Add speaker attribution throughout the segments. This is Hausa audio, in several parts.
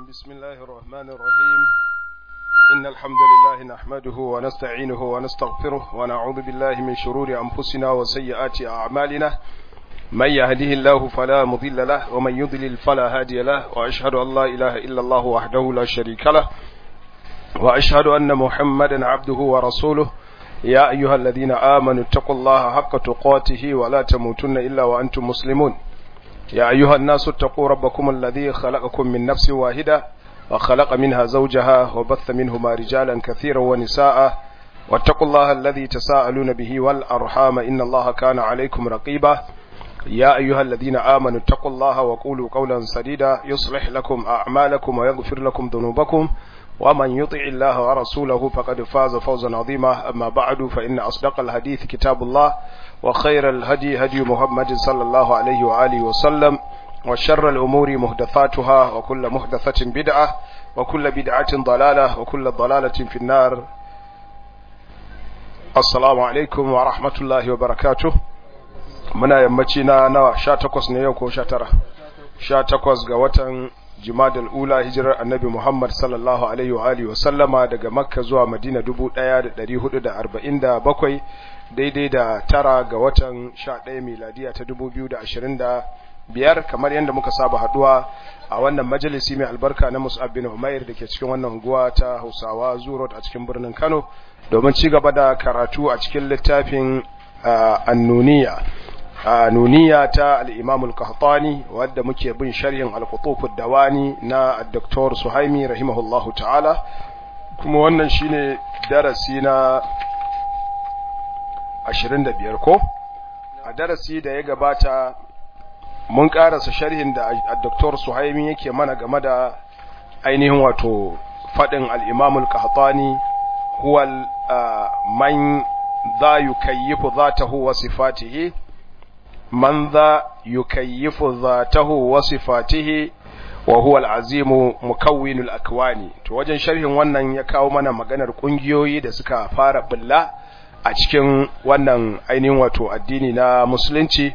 Speaker 1: بسم الله الرحمن الرحيم إن الحمد لله نحمده ونستعينه ونستغفره ونعوذ بالله من شرور أنفسنا وسيئات أعمالنا من يهده الله فلا مضل له ومن يضلل فلا هادي له وأشهد أن لا إله إلا الله وحده لا شريك له وأشهد أن محمدا عبده ورسوله يا أيها الذين آمنوا اتقوا الله حق تقاته ولا تموتن إلا وأنتم مسلمون يا أيها الناس اتقوا ربكم الذي خلقكم من نفس واحدة وخلق منها زوجها وبث منهما رجالا كثيرا ونساء واتقوا الله الذي تساءلون به والأرحام إن الله كان عليكم رقيبا يا أيها الذين آمنوا اتقوا الله وقولوا قولا سديدا يصلح لكم أعمالكم ويغفر لكم ذنوبكم ومن يطع الله ورسوله فقد فاز فوزا عظيما أما بعد فإن أصدق الحديث كتاب الله وخير الهدي هدي محمد صلى الله عليه وآله وسلم وشر الأمور محدثاتها وكل محدثة بدعة وكل بدعة ضلالة وكل ضلالة في النار السلام عليكم ورحمة الله وبركاته muna yammaci na nawa sha takwas ne yau ko sha tara sha takwas ga watan jimadal ula hijirar annabi muhammad sallallahu alaihi wa alihi wasallama daga makka zuwa madina dubu ɗaya da ɗari hudu da arba'in da bakwai daidai da tara ga watan sha ɗaya miladiya ta dubu biyu da ashirin da biyar kamar yadda muka saba haduwa a wannan majalisi mai albarka na mus'ab bin umair da ke cikin wannan unguwa ta hausawa zurot a cikin birnin kano domin ci gaba da karatu a cikin littafin annuniya nuniya ta al-imam al-qahtani wadda muke bin sharhin al-qutuf ad-dawani na dr suhaimi rahimahullahu ta'ala kuma wannan shine darasi na 25 ko a darasi da ya gabata mun karasa sharhin da dr suhaimi yake mana game da ainihin wato fadin al-imam al-qahtani huwa man za yukayyifu dhatahu wa sifatihi من ذا يكيف ذاته وصفاته وهو العظيم مكون الأكوان to wajen sharhin wannan ya kawo mana maganar kungiyoyi da suka fara bulla a cikin wannan ainihin wato addini na musulunci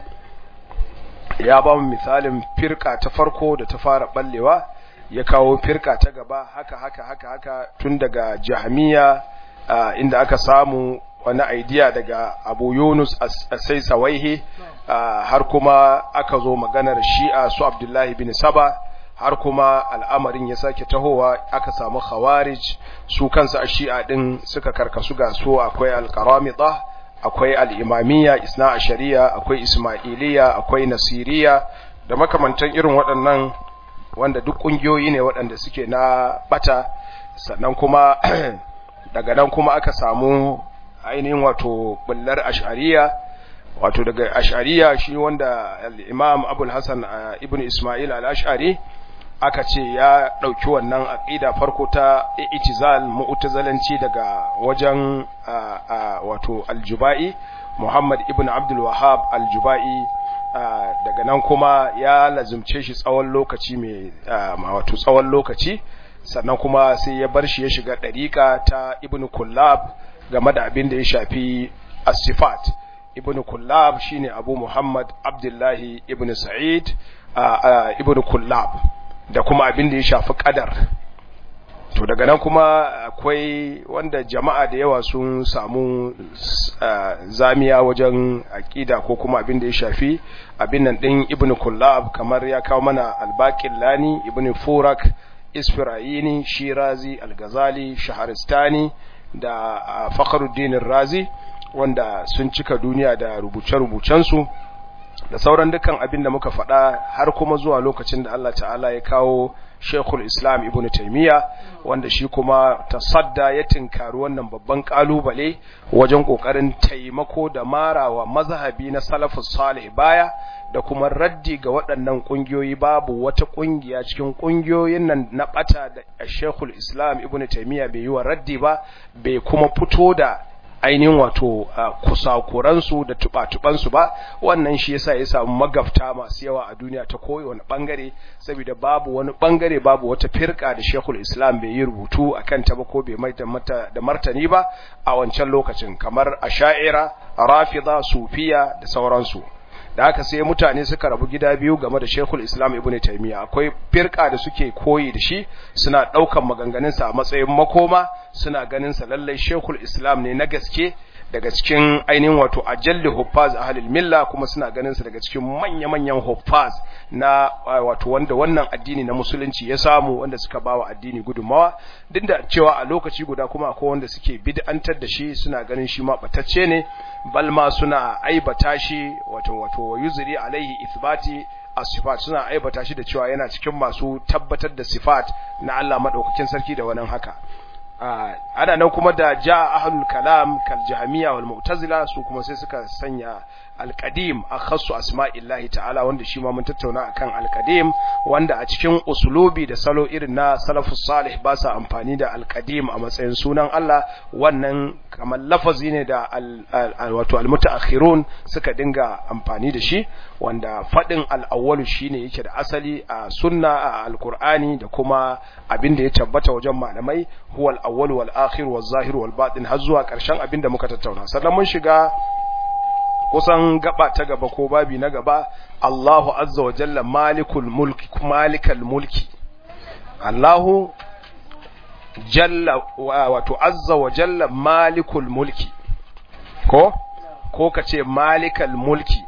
Speaker 1: ya ba mu misalin firka ta farko da ta fara ballewa ya kawo firka ta gaba haka haka haka haka tun daga jahmiya inda aka samu wani idea daga abu yunus sai sawaihi har kuma aka zo maganar shi'a su abdullahi bin saba har kuma al'amarin ya sake tahowa aka samu khawarij su kansu a shi'a din suka karkasu ga su akwai alkaramita akwai al'imamiyya isna a shari'a akwai ismailiyya akwai nasiriya da makamantan irin waɗannan wanda duk ƙungiyoyi ne waɗanda suke na bata sannan kuma daga nan kuma aka samu ainihin wato bullar ash'ariya wato daga ash'ariya shi wanda al-imam abul hasan ibn isma'il al-ash'ari aka ce ya dauki wannan aqida farko ta i'tizal mu'tazalanci daga wajen wato al-jubai muhammad ibn abdul wahhab al-jubai daga nan kuma ya lazumce shi tsawon lokaci mai wato tsawon lokaci sannan kuma sai ya bar shi ya shiga dariqa ta ibn kullab game da abin da ya shafi as-sifat ibn kullab shine abu muhammad abdullahi ibn sa'id ibn kullab da kuma abin da ya shafi qadar to daga nan kuma akwai wanda jama'a da yawa sun samu zamiya wajen aqida ko kuma abin da ya shafi abin nan din ibn kullab kamar ya kawo mana al-baqillani ibn furak isfirayini shirazi al-ghazali shaharistani da Fakhruddin Razi wanda sun cika duniya da rubuce-rubucensu da sauran dukkan abin da muka faɗa har kuma zuwa lokacin da Allah ta'ala ya kawo Sheikhul Islam Ibn Taymiyyah wanda shi kuma tasadda ya tinkari wannan babban kalubale wajen kokarin taimako da marawa mazhabi na salafus salih baya da kuma raddi ga waɗannan ƙungiyoyi babu wata ƙungiya cikin ƙungiyoyin nan na ɓata da Sheikhul Islam Ibn Taymiyyah bai yi wa raddi ba bai kuma fito da ainihin wato kusakuransu da tuba-tubansu ba wannan shi yasa ya samu magafta masu yawa a duniya ta kowane bangare saboda babu wani bangare babu wata firka da Sheikhul Islam bai yi rubutu akan ta ba ko bai mai da martani ba a wancan lokacin kamar Asha'ira, Rafida, Sufiya da sauransu da haka sai mutane suka rabu gida biyu game da Sheikhul Islam Ibn Taymiyyah akwai firka da suke koyi da shi suna daukan maganganun sa a matsayin makoma suna ganin sa lallai Sheikhul Islam ne na gaske daga cikin ainihin wato ajalli huffaz ahlul milla kuma suna ganin sa daga cikin manya-manyan huffaz na wato wanda wannan addini na musulunci ya samu wanda suka bawa addini gudunmawa duk da cewa a lokaci guda kuma akwai wanda suke bid'antar da shi suna ganin shi ma batacce ne bal ma suna aibata shi wato wato yuzri alaihi ithbati as-sifat suna aibata shi da cewa yana cikin masu tabbatar da sifat na Allah madaukakin sarki da wannan haka ana nan kuma da ja ahlul kalam kal jahmiya wal mu'tazila su kuma sai suka sanya alqadim akhassu asma'illahi ta'ala wanda shi ma mun tattauna akan alqadim wanda a cikin usulubi da salo irin na salafus salih ba sa amfani da alqadim a matsayin sunan Allah wannan kamar lafazi ne da wato almutaakhirun suka dinga amfani da shi wanda fadin al-awwalu shine yake da asali a sunna a alqur'ani da kuma abin da ya tabbata wajen malamai huwa al-awwal wal akhir wal zahir wal batin har zuwa karshen abin da muka tattauna sannan mun shiga kusan gaba ta gaba ko babi na gaba Allahu azza wa jalla malikul mulki malikal mulki Allahu jalla wato azza wa jalla malikul mulki ko ko kace malikal mulki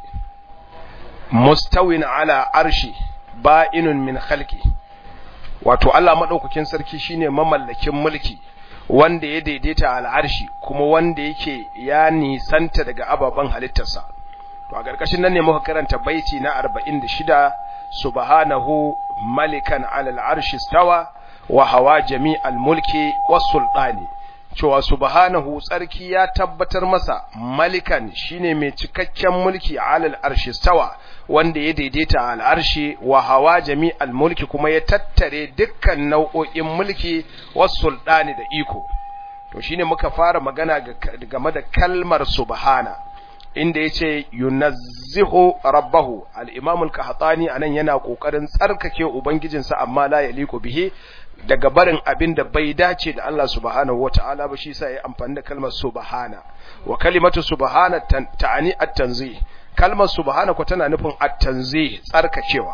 Speaker 1: mustawin ala arshi ba'inun min khalqi wato Allah madaukakin sarki shine mamallakin mulki wanda ya daidaita al'arshi kuma wanda yake ya nisanta daga ababen halittarsa to a ƙarƙashin nan ne muka karanta baiti na 46 subhanahu malikan alal arshi stawa wa hawa jami'al mulki was sultani cewa subhanahu tsarki ya tabbatar masa malikan shine mai cikakken mulki alal arshi stawa wanda ya daidaita al arshi wa hawa jami'al mulki kuma ya tattare dukkan nau'o'in mulki was sultani da iko to shine muka fara magana game da kalmar subhana inda yace yunazzihu rabbahu al-imam al-qahtani anan yana kokarin tsarkake ubangijinsa amma la yaliqu bihi daga barin abin da bai dace da Allah subhanahu wata'ala ba shi sa ya amfani da kalmar subhana wa kalimatu subhana ta'ani at-tanzih kalmar subhana ko tana nufin at-tanzih tsarkakewa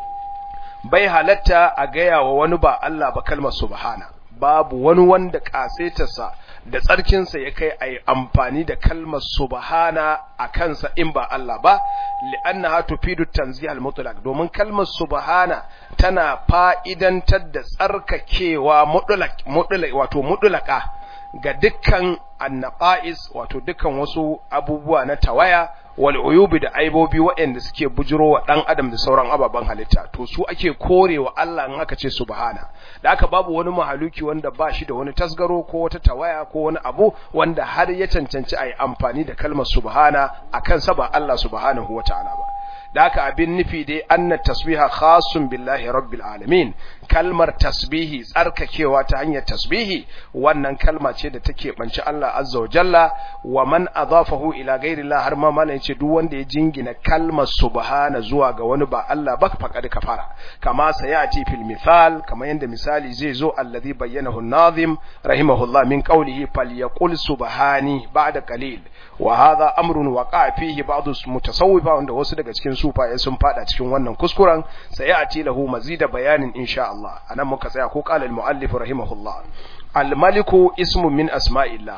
Speaker 1: bai halatta a gaya wa wani ba Allah ba kalmar subhana babu wani wanda kasetarsa da tsarkinsa ya kai a yi amfani da kalmar subhana a kansa in ba Allah ba li'annaha tufidu tanzih al-mutlaq domin kalmar subhana tana fa'idantar da tsarkakewa mutlaq mutlaq wato mutlaka ga dukkan annaqais wato dukkan wasu abubuwa na tawaya wal uyubi da aibobi waɗanda suke bujiro wa ɗan adam da sauran ababen halitta to su ake korewa Allah in aka ce subhana da aka babu wani mahaluki wanda ba shi da wani tasgaro ko wata tawaya ko wani abu wanda har ya cancanci a yi amfani da kalmar subhana a kansa ba Allah subhanahu wa ta'ala ba da haka abin nufi dai anna tasbiha khasun billahi rabbil alamin kalmar tasbihi tsarkakewa ta hanyar tasbihi wannan kalma ce da take banci Allah azza wa jalla wa man adafahu ila ghairillah har ma malai ce duk wanda ya jingina kalmar subhana zuwa ga wani ba Allah ba faqad kafara kama sayati fil misal kama yanda misali zai zo alladhi bayyanahu an-nazim rahimahullah min qawlihi falyaqul subhani ba'da qalil wa hadha amrun waqa'a fihi ba'd mutasawwifa wanda wasu daga cikin sufaye sun fada cikin wannan kuskuren sayati lahu mazida bayanin insha Allah anan muka tsaya ko qala al-muallif rahimahullah al-maliku ismun min asma'illah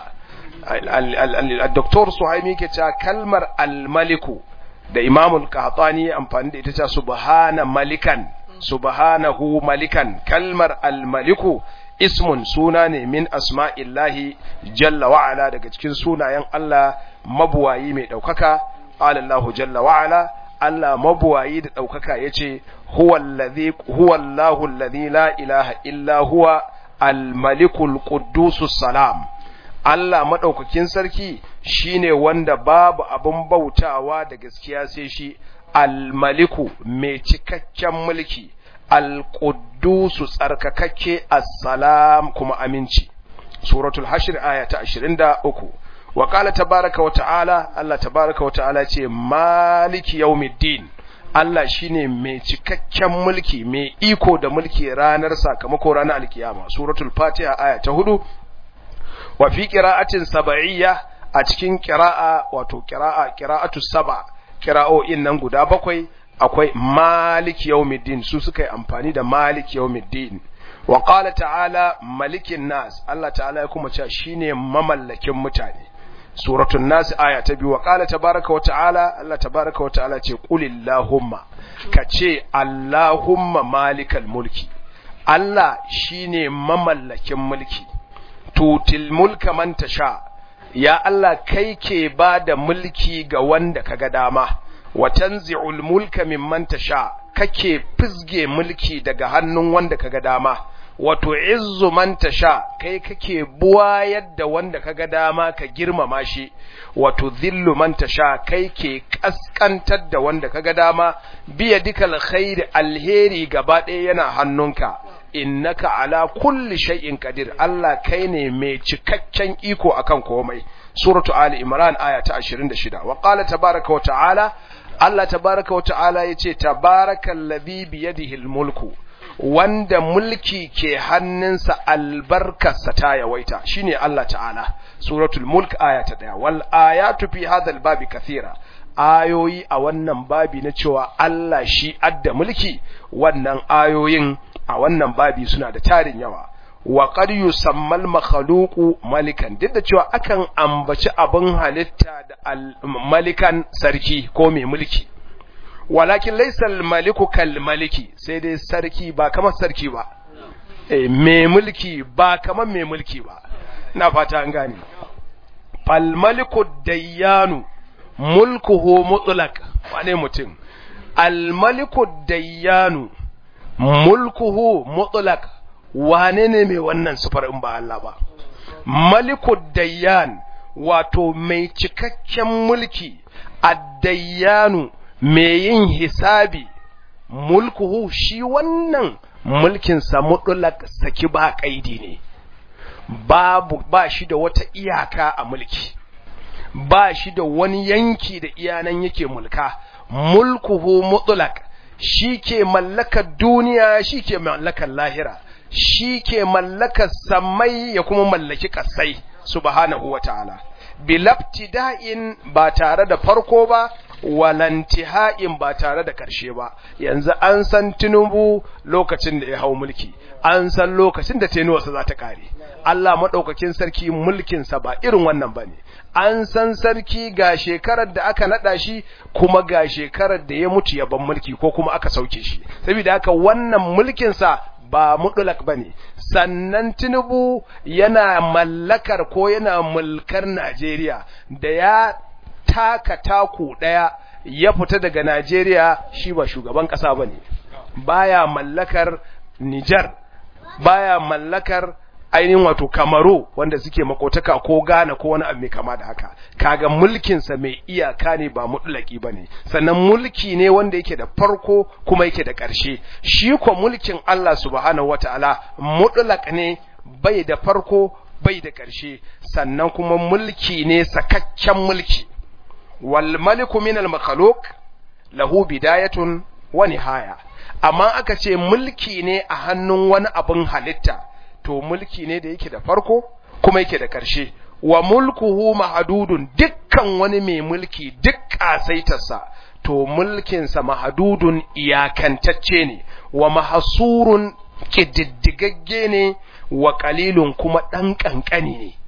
Speaker 1: al-doktor suhaimi ke cewa kalmar al-maliku da imamul qahtani amfani da ita ce subhana malikan subhanahu malikan kalmar al-maliku ismun suna ne min asma'illahi jalla wa'ala daga cikin sunayen Allah mabuwayi mai ɗaukaka alallahu jalla wa'ala Allah mabuwayi da ɗaukaka ya ce huwallahu alladhi la ilaha illa huwa al-malikul quddusus salam Allah maɗaukakin sarki shine wanda babu abin bautawa da gaskiya sai shi al-maliku mai cikakken mulki al-quddusu tsarkakakke as-salam kuma aminci suratul hashr aya ta 23 wa qala tabaaraka wa ta'ala Allah tabaaraka wa ta'ala ce maliki yawmiddin Allah shine mai cikakken mulki mai iko da mulki ranar sakamako ranar alkiyama suratul fatiha aya ta 4 wa fi qira'atin sab'iyya a cikin qira'a wato qira'a qira'atu sab'a kira'o'in nan guda bakwai akwai malik yawmiddin su suka yi amfani da malik yawmiddin wa qala ta'ala malikin nas Allah ta'ala ya kuma cewa shine mamallakin mutane suratul nas aya ta biyu wa qala tabaraka wa ta'ala Allah tabaraka wa ta'ala ce qulillahumma kace allahumma malikal mulki Allah shine mamallakin mulki tutil mulka man tasha ya Allah kai ke ba da mulki ga wanda kaga dama wa tanzi'ul mulka mimman tasha kake fizge mulki daga hannun wanda kaga dama wato izzu man tasha kai kake buwayar da wanda kaga dama ka girmama shi wato dhillu man tasha kai ke kaskantar da wanda kaga dama biya dikal khair alheri gaba ɗaya yana hannunka innaka ala kulli shay'in qadir Allah kai ne mai cikakken iko akan komai suratu ali imran aya ta 26 wa qala tabaaraka wa ta'ala Allah tabaaraka wa ta'ala yace tabarakallazi bi yadihi almulku wanda mulki ke hannunsa albarkarsa ta yawaita shine Allah ta'ala suratul mulk aya ta 1 wal ayatu fi hadha albabi kathira ayoyi a wannan babi na cewa Allah shi adda mulki wannan ayoyin a wannan babi suna da tarin yawa wa qad yusammal makhluqu malikan duk da cewa akan ambaci abin halitta da malikan sarki ko mai mulki walakin laysa al-maliku kal maliki sai dai sarki ba kamar sarki ba eh mai mulki ba kamar mai mulki ba ina fata an gane fal maliku dayyanu mulkuhu mutlaq wane mutum al maliku dayyanu mulkuhu mutlaq wane ne mai wannan sufar in ba Allah ba maliku dayyan wato mai cikakken mulki addayyanu mai yin hisabi mulkuhu shi wannan mulkinsa mutlaq saki ba kaidi ne babu ba shi da wata iyaka a mulki ba shi da wani yanki da iyanan yake mulka mulkuhu mutlaq shi ke mallakar duniya shi ke mallakar lahira shi ke mallakar samai ya kuma mallaki kasai subhanahu wa ta'ala bilabtida'in ba tare da farko ba walantiha'in ba tare da karshe ba yanzu an san tinubu lokacin da ya hau mulki an san lokacin da tenuwarsa za ta kare Allah maɗaukakin sarki mulkinsa ba irin wannan ba ne an san sarki ga shekarar da aka naɗa shi kuma ga shekarar da ya mutu ya ban mulki ko kuma aka sauke shi saboda haka wannan mulkinsa ba mudulak ba ne sannan tinubu yana mallakar ko yana mulkar najeriya da ya taka taku ɗaya ya fita daga najeriya shi ba shugaban ƙasa ba ne baya mallakar nijar baya mallakar ainihin wato kamaru wanda suke makotaka ko gane ko wani abu mai kama da haka kaga mulkinsa mai iyaka ne ba mutulaki ba ne sannan mulki ne wanda yake da farko kuma yake da ƙarshe shi ko mulkin Allah subhanahu wata'ala mutulak ne bai da farko bai da ƙarshe sannan kuma mulki ne sakakken mulki wal maliku min al makhluq lahu bidayatun wa nihaya amma aka ce mulki ne a hannun wani abin halitta to mulki ne da yake da farko kuma yake da ƙarshe wa mulkuhu mahadudun dukkan wani mai mulki duk ƙasaitarsa to mulkinsa mahadudun iyakantacce ne wa mahasurun ƙididdigagge ne wa ƙalilun kuma ɗan ƙanƙani ne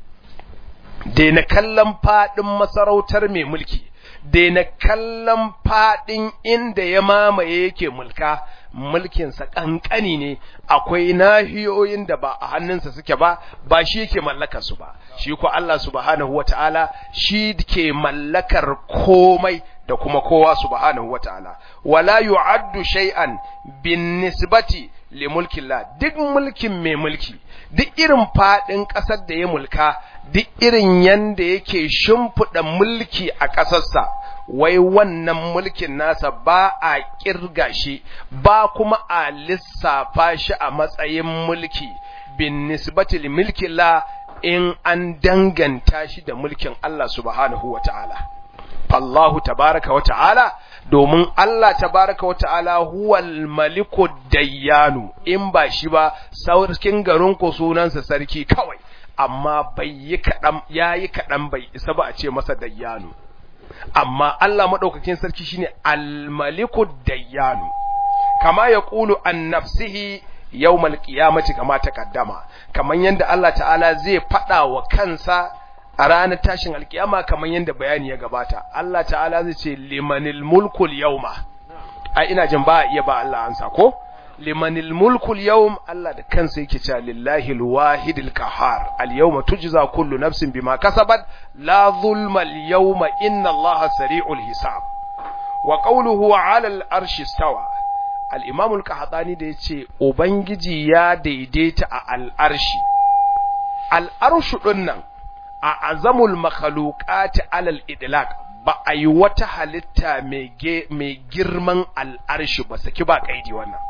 Speaker 1: daina kallon faɗin masarautar mai mulki daina kallon faɗin inda ya mamaye yake mulka mulkinsa ƙanƙani ne akwai nahiyoyin da ba a hannunsa suke ba ba shi yake mallakar su ba shi ko Allah subhanahu wata'ala shi ke mallakar komai da kuma kowa subhanahu wata'ala wala yu'addu shay'an bin nisbati li mulkillah duk mulkin mai mulki duk irin fadin kasar da ya mulka duk irin yanda yake shimfida mulki a kasarsa wai wannan mulkin nasa ba a kirga shi ba kuma a lissafa shi a matsayin mulki bin nisbati li mulkillah in an danganta shi da mulkin Allah subhanahu wata'ala Allahu tabaraka wa ta'ala domin Allah tabaraka wa ta'ala huwal maliku dayyanu in ba shi ba sarkin garin ku sunansa sarki kawai amma bai yi kaɗan ya yi kaɗan bai isa ba a ce masa dayyanu amma Allah madaukakin sarki shine al-maliku dayyanu kama yaqulu an nafsihi yawmal qiyamati kama taqaddama kaman yanda Allah ta'ala zai fada wa kansa a ranar tashin alkiyama kaman yanda bayani ya gabata Allah ta'ala zai ce limanil mulkul yawma ai ina jin ba iya ba Allah ansa ko limanil mulkul yawm Allah da kansa yake cewa lillahi alwahidil qahar alyawma tujza kullu nafsin bima kasabat la zulma alyawma inna Allaha sari'ul hisab wa qawluhu 'ala al-arshi istawa al-imam al-qahtani da yace ubangiji ya daidaita a al-arshi al-arshu dinnan a azamul makhluqati 'ala al-idlaq ba a yi wata halitta mai girman al'arshi ba saki ba kaidi wannan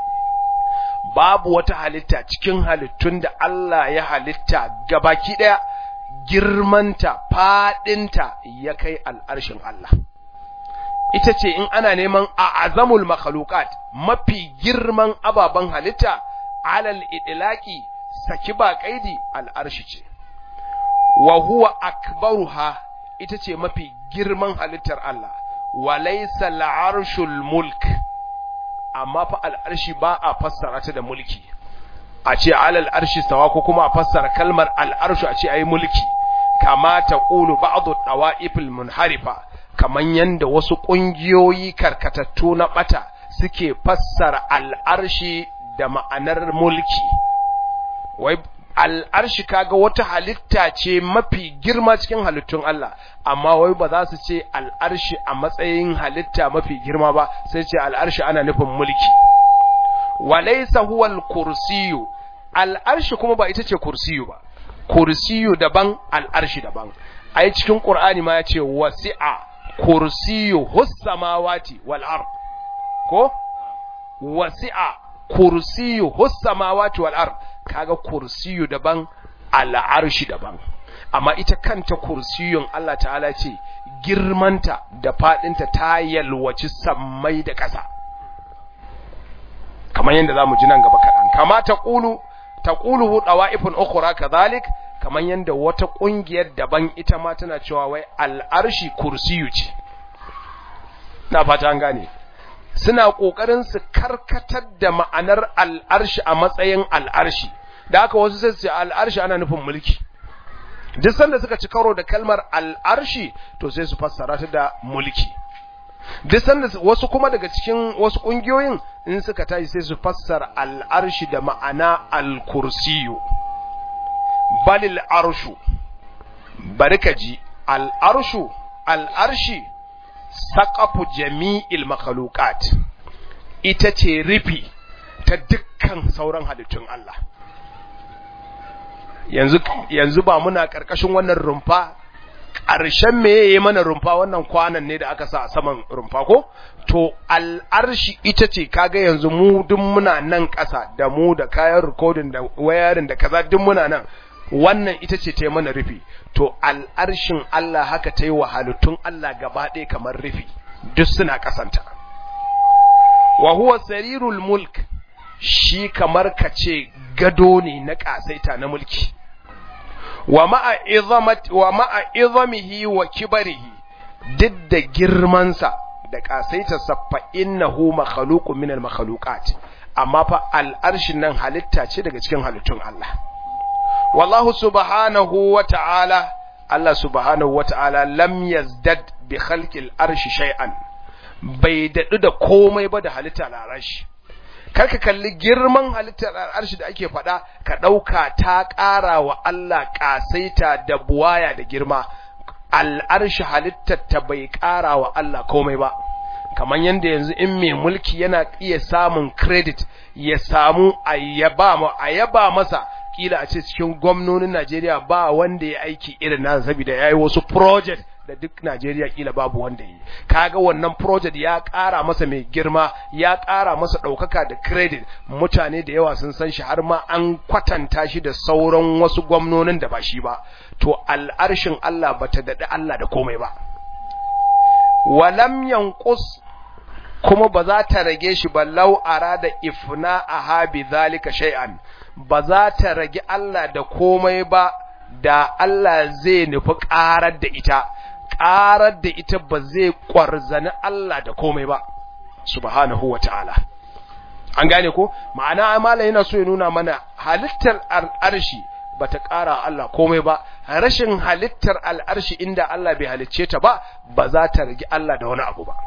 Speaker 1: babu wata halitta cikin halittun da Allah ya halitta gabaki ɗaya girmanta faɗinta ya kai al'arshin Allah ita ce in ana neman a azamul makhluqat mafi girman ababen halitta alal idlaqi saki ba kaidi al'arshi ce wa huwa akbaruha ita ce mafi girman halittar Allah wa laysa al'arshul mulk amma fa al'arshi ba a fassara ta da mulki a ce alal arshi stawa ko kuma a fassara kalmar al'arshu a ce ayi mulki kama ta qulu ba'd dawa'ifil munharifa kaman yanda wasu kungiyoyi karkatattu na bata suke fassara al'arshi da ma'anar mulki wai al'arshi kaga wata halitta ce mafi girma cikin halittun Allah amma wai ba za su ce al'arshi a matsayin halitta mafi girma ba sai ce al'arshi ana nufin mulki walaysa huwa al-kursiyyu al'arshi kuma ba ita ce kursiyu ba kursiyu daban al'arshi daban ai cikin qur'ani ma yace wasi'a kursiyu hus samawati wal ard ko wasi'a kursiyu hus samawati wal ard kaga kursiyu daban al'arshi daban amma ita kanta kursiyun Allah ta'ala ce girmanta da fadinta ta yalwaci sammai da ƙasa kamar yadda zamu ji nan gaba kaɗan kama ta ƙulu ta ƙuluhu ɗawa'ifin ukura kazalik kamar yadda wata ƙungiyar daban ita ma tana cewa wai al'arshi kursiyu ce na fata an gane suna ƙoƙarin su karkatar da ma'anar al'arshi a matsayin al'arshi da haka wasu sai su ce al'arshi ana nufin mulki duk sanda suka ci karo da kalmar al'arshi to sai su fassara ta da mulki duk sanda wasu kuma daga cikin wasu ƙungiyoyin in suka tashi sai su fassara al'arshi da ma'ana al-kursiyu balil arshu bari ka ji al'arshu al'arshi saƙafu jami'il makhluqat ita ce rufi ta dukkan sauran halittun Allah yanzu yanzu ba muna karkashin wannan rumfa ƙarshen me yayi mana rumfa wannan kwanan ne da aka sa a saman rumfa ko to al'arshi ita ce kaga yanzu mu duk muna nan ƙasa da mu da kayan recording da wayarin da kaza duk muna nan wannan ita ce ta mana rufi to al'arshin Allah haka ta yi wa halittun Allah gaba ɗaya kamar rufi duk suna ƙasanta wa huwa sarirul mulk shi kamar ka ce gado ne na ƙasaita na mulki wa ma'a izamihi wa kibarihi duk da girmansa da ƙasaitarsa fa innahu makhluqun min al-makhluqat amma fa al'arshin nan halitta ce daga cikin halittun Allah wallahu subhanahu wa ta'ala Allah subhanahu wa ta'ala lam yazdad bi khalqil arshi shay'an bai dadu da komai ba da halitta al'arshi karka kalli girman halittar al'arshi da ake faɗa ka ɗauka ta ƙara wa Allah ƙasaita da buwaya da girma al'arshi halittar ta bai ƙara wa Allah komai ba kamar yadda yanzu in mai mulki yana iya samun credit ya samu a yaba masa kila a ce cikin gwamnonin Najeriya ba wanda ya aiki irin nasa saboda yayi wasu project da duk Najeriya kila babu wanda yi kaga wannan project ya ƙara masa mai girma ya ƙara masa ɗaukaka da credit mutane da yawa sun san shi har ma an kwatanta shi da sauran wasu gwamnonin da ba shi ba to al'arshin Allah bata daɗi Allah da komai ba walam yanqus kuma ba za ta rage shi ba lau arada ifna aha bi zalika shay'an ba za ta rage Allah da komai ba da Allah zai nufi ƙarar da ita ƙarar da ita ba zai ƙwarzani Allah da komai ba subhanahu wa ta'ala an gane ko ma'ana amala yana so ya nuna mana halittar al'arshi ba ta ƙara Allah komai ba rashin halittar al'arshi inda Allah bai halicce ta ba ba za ta rigi Allah da wani abu ba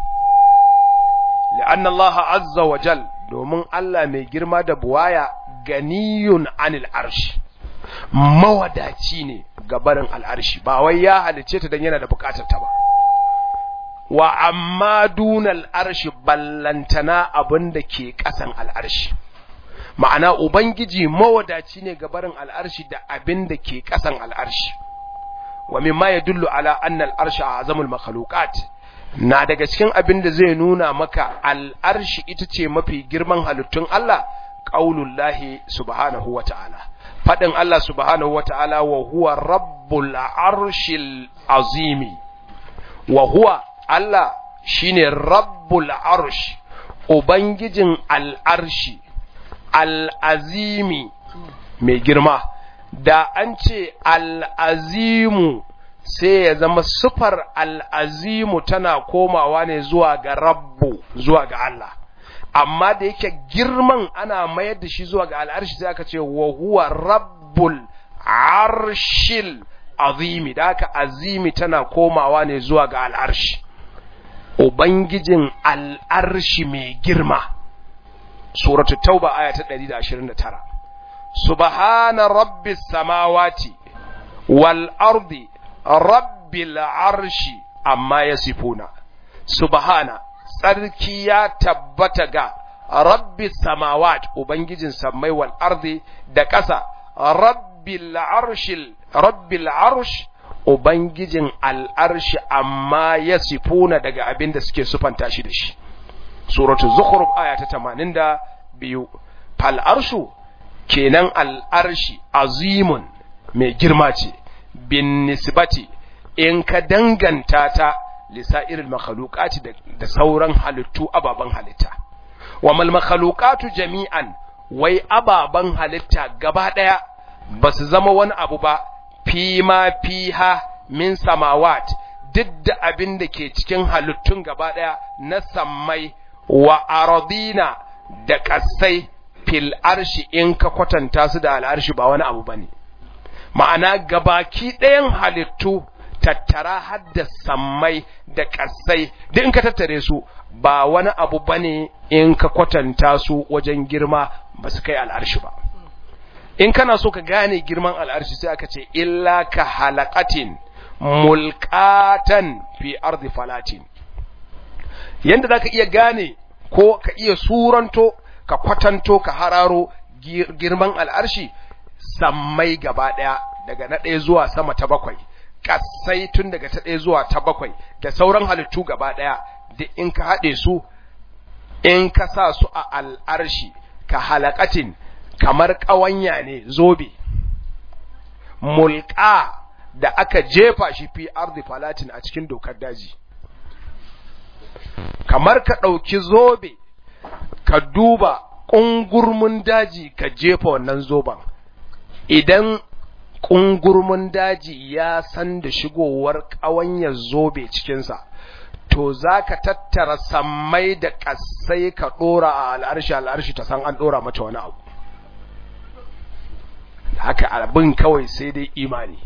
Speaker 1: li'anna Allah azza wa jal domin Allah mai girma da buwaya ganiyun anil arshi mawadaci ne ga barin al'arshi ba wai ya halicce ta don yana da bukatar ta ba wa amma dunal arshi ballantana abin da ke ƙasan al'arshi ma'ana ubangiji mawadaci ne ga barin al'arshi da abin da ke ƙasan al'arshi wa mimma yadullu ala anna al'arshi azamul makhluqat na daga cikin abin da zai nuna maka al'arshi ita ce mafi girman halittun Allah qaulullahi subhanahu wa ta'ala fadin Allah subhanahu wa ta'ala wa huwa rabbul arshil azimi wa huwa Allah shine rabbul arsh ubangijin al'arshi al'azimi mai girma da an ce al'azimu sai ya zama sufar al'azimu tana komawa ne zuwa ga rabbu zuwa ga Allah amma da yake girman ana mayar da shi zuwa ga al'arshi sai aka ce wa huwa rabbul arshil azimi da aka azimi tana komawa ne zuwa ga al'arshi ubangijin al'arshi mai girma suratul tauba aya ta 129 subhana rabbis samawati wal ardi rabbil arshi amma yasifuna subhana tsarki ya tabbata ga rabbis samawat ubangijin sammai wal ardi da ƙasa rabbil arshil rabbil arsh ubangijin al'arshi amma yasifuna daga abin da suke sufanta shi da shi suratul zukhruf aya ta 82 fal arshu kenan al'arshi azimun mai girma ce bin nisbati in ka danganta ta lisa'iril makhluqati da sauran halittu ababan halitta wa mal makhluqatu jami'an wai ababan halitta gaba daya basu zama wani abu ba fi ma fiha min samawat duk da abin da ke cikin halittun gaba daya na sammai wa aradina da kasai fil arshi in ka kwatanta su da al'arshi ba wani abu bane ma'ana gabaki ɗayan halittu tattara hadda sammai da ƙasai duk in ka tattare su ba wani abu bane in ka kwatanta su wajen girma ba su kai al'arshi ba in kana so ka gane girman al'arshi sai aka ce illa ka halaqatin mulqatan fi ardi falatin yanda zaka iya gane ko ka iya suranto ka kwatanto ka hararo girman al'arshi sammai gaba ɗaya daga na ɗaya zuwa sama ta bakwai ƙasai tun daga ta ɗaya zuwa ta bakwai da sauran halittu gaba ɗaya da in ka haɗe su in ka sa su a al'arshi ka halakatin kamar ƙawanya ne zobe mulka da aka jefa shi fi ardi falatin a cikin dokar daji kamar ka ɗauki zobe ka duba ƙungurmin daji ka jefa wannan zoben idan ƙungurmin daji ya san da shigowar ƙawanyar zobe cikinsa to za ka tattara sammai da ƙasai ka ɗora a al'arshi al'arshi ta san an ɗora mata wani abu haka abin kawai sai dai imani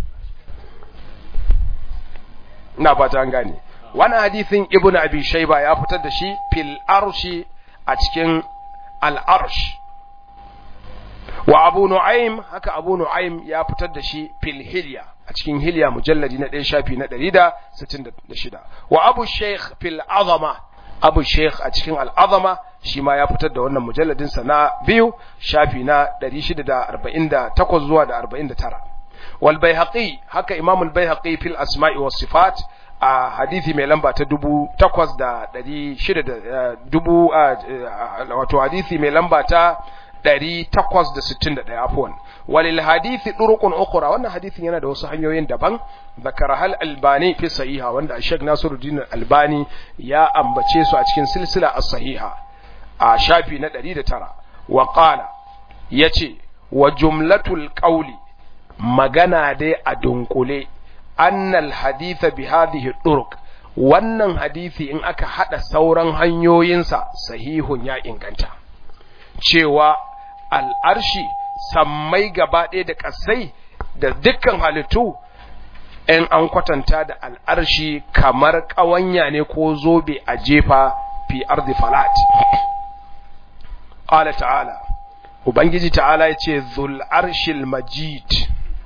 Speaker 1: ina fata an gane wani hadithin ibn abi shaiba ya fitar da shi fil arshi a cikin al'arsh wa abu nu'aym haka abu nu'aym ya fitar da shi fil hilya a cikin hilya mujalladi na ɗaya shafi na ɗari da sittin da shida wa abu sheikh fil azama abu sheikh a cikin al'azama shi ma ya fitar da wannan mujalladinsa na biyu shafi na ɗari shida da arba'in da takwas zuwa da arba'in da tara wal bayhaqi haka imamul bayhaqi fil asma'i was sifat a hadithi mai lamba ta dubu takwas da ɗari shida da dubu wato hadithi mai lamba ta ɗari takwas da sittin da ɗaya afuwan walil hadithi ɗurukun ukura wannan hadithin yana da wasu hanyoyin daban zakara hal albani fi sahiha wanda shek nasiruddin albani ya ambace su a cikin silsila as sahiha a shafi na ɗari da tara wa qala yace wa jumlatul qawli magana dai a dunkule annal haditha bi hadhihi turuq wannan hadisi in aka hada sauran hanyoyinsa sahihun ya inganta cewa al'arshi sammai gaba ɗaya da ƙasai da dukkan halittu in an kwatanta da al'arshi kamar ƙawanya ne ko zobe a jefa fi ardi falat ƙala ta'ala ubangiji ta'ala ya ce zul'arshil majid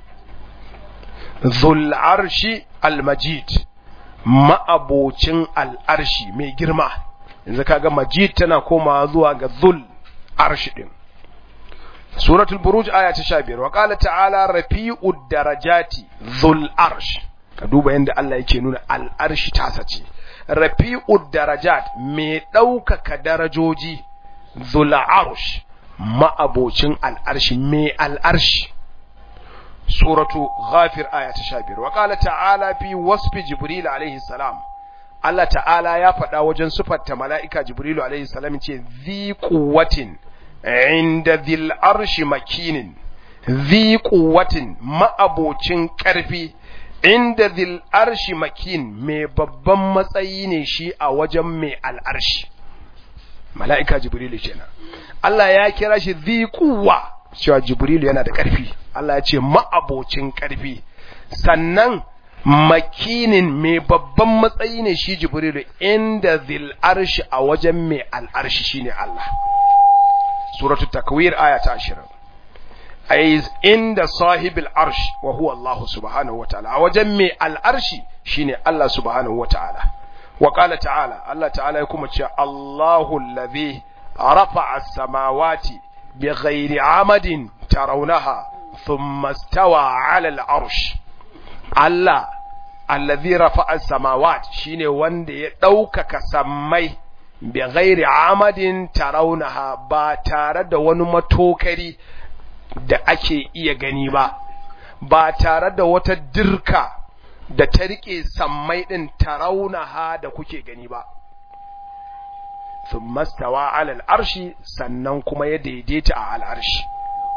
Speaker 1: zul'arshi al-majid ma'abocin al'arshi mai girma yanzu kaga majid tana koma zuwa ga zul arshi din suratul buruj aya ta 15 wa qala ta'ala rafi'ud darajati zul arsh ka duba yanda Allah yake nuna al'arshi ta sace rafi'ud darajat mai ɗaukaka darajoji zul arsh ma'abocin al'arshi mai al'arshi suratu ghafir aya ta 15 wa qala ta'ala fi wasfi jibril alaihi salam Allah ta'ala ya faɗa wajen sufarta mala'ika jibrilu alaihi salam ce zi quwwatin inda dhil arshi makinin zi quwwatin ma'abocin ƙarfi inda dhil arshi makin mai babban matsayi ne shi a wajen mai al'arshi mala'ika jibrilu kenan Allah ya kira shi zi quwwa cewa jibrilu yana da ƙarfi Allah ya ce ma'abocin ƙarfi sannan makinin mai babban matsayi ne shi jibrilu inda zil arshi a wajen mai al'arshi shine Allah suratul takwir aya ta 20 ay inda sahibil arsh wa huwa Allah subhanahu wataala a wajen mai al'arshi shine Allah subhanahu wataala wa qala ta'ala Allah ta'ala ya kuma ce Allahu allazi rafa'a as-samawati bighairi amadin tarawnaha thumma istawa 'ala al-arsh Allah allazi rafa'a samawat shine wanda ya ɗaukaka sammai bi ghairi amadin tarawnaha ba tare da wani matokari da ake iya gani ba ba tare da wata dirka da ta rike sammai din tarawnaha da kuke gani ba thumma stawa 'ala al-arshi sannan kuma ya daidaita a al-arshi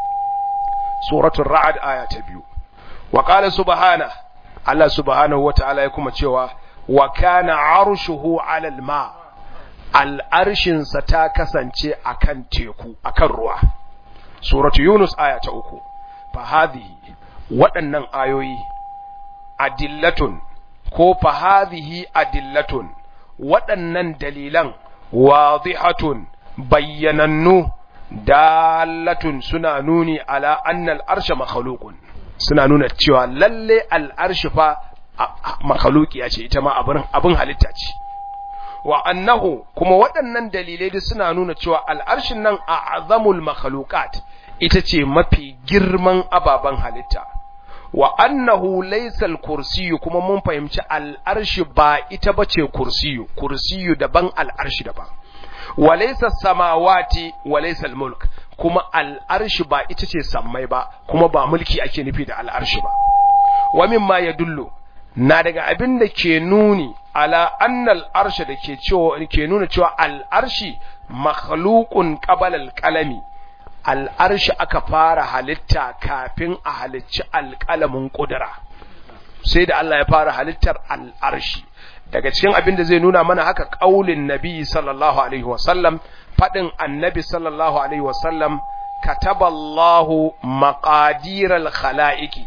Speaker 1: suratul ra'd aya ta biyu wa qala subhanahu Allah subhanahu wa ta'ala ya kuma cewa, wa kana arshuhu alal ma, al'arshinsa ta kasance a kan teku, a kan ruwa. Suratu Yunus aya ta uku, fahadihi waɗannan ayoyi, adillatun, ko fahadihi adillatun, waɗannan dalilan, wadihatun, bayyanannu, dalatun suna nuni ala annal arsha makhalukun. suna nuna cewa lalle al'arshi fa makhalukiya ce ita ma abin halitta ce wa annahu kuma waɗannan dalilai da suna nuna cewa al'arshin nan a azamul makhalukat ita ce mafi girman ababen halitta wa annahu laysal kursiyu kuma mun fahimci al'arshi ba ita bace kursiyu kursiyu daban al'arshi daban wa laysa samawati wa laysa mulk kuma al'arshi ba ita ce sammai ba kuma ba mulki ake nufi da al'arshi ba wa mimma yadullu na daga abin da ke nuni ala annal arsha da ke cewa ke nuna cewa al'arshi makhluqun qabala al-qalami al'arshi aka fara halitta kafin a halicci alƙalamin ƙudura sai da Allah ya fara halittar al'arshi daga cikin abin da zai nuna mana haka ƙaulin nabi sallallahu alaihi wasallam faɗin annabi sallallahu alaihi wasallam kataballahu maqadiral khala'iqi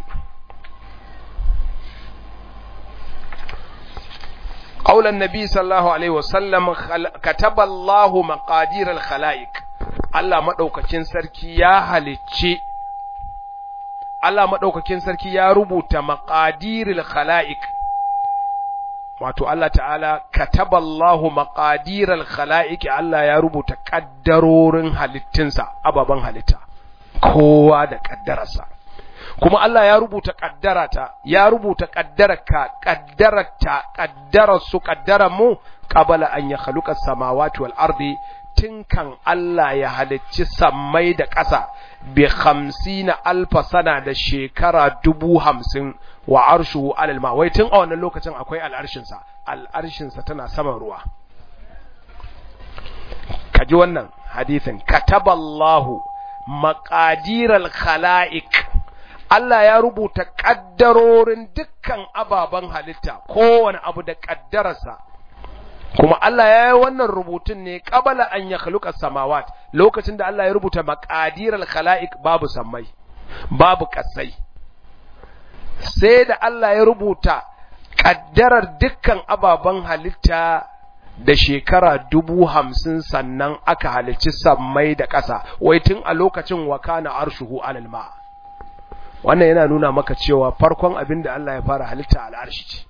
Speaker 1: قول النبي صلى الله عليه وسلم كتب الله مقادير الخلائق Allah maɗaukakin sarki ya halicci Allah maɗaukakin sarki ya rubuta maƙadiril khala'iq wato Allah ta'ala kataballahu maƙadiril khala'iq Allah ya rubuta ƙaddarorin halittinsa ababen halitta kowa da ƙaddararsa kuma Allah ya rubuta ƙaddarata ya rubuta ƙaddararka ƙaddararta ƙaddararsu ƙaddararmu qabala an ya khaluqa samawati wal ardi tun kan Allah ya halicci sammai da ƙasa bi hamsina alfa sana da shekara dubu hamsin wa arshu alal ma wai tun a wannan lokacin akwai al'arshinsa al'arshinsa tana saman ruwa kaji wannan hadisin kataballahu maqadiral khala'iq Allah ya rubuta kaddarorin dukkan ababen halitta kowane abu da kaddararsa kuma Allah ya yi wannan rubutun ne qabala an yakhluqa samawat lokacin da Allah ya rubuta maqadirul khalaiq babu sammai babu kasai sai da Allah ya rubuta kaddarar dukkan ababen halitta da shekara dubu hamsin sannan aka halicci sammai da ƙasa wai tun a lokacin wakana arshuhu alal ma wannan yana nuna maka cewa farkon abin da Allah ya fara halitta al'arshi ce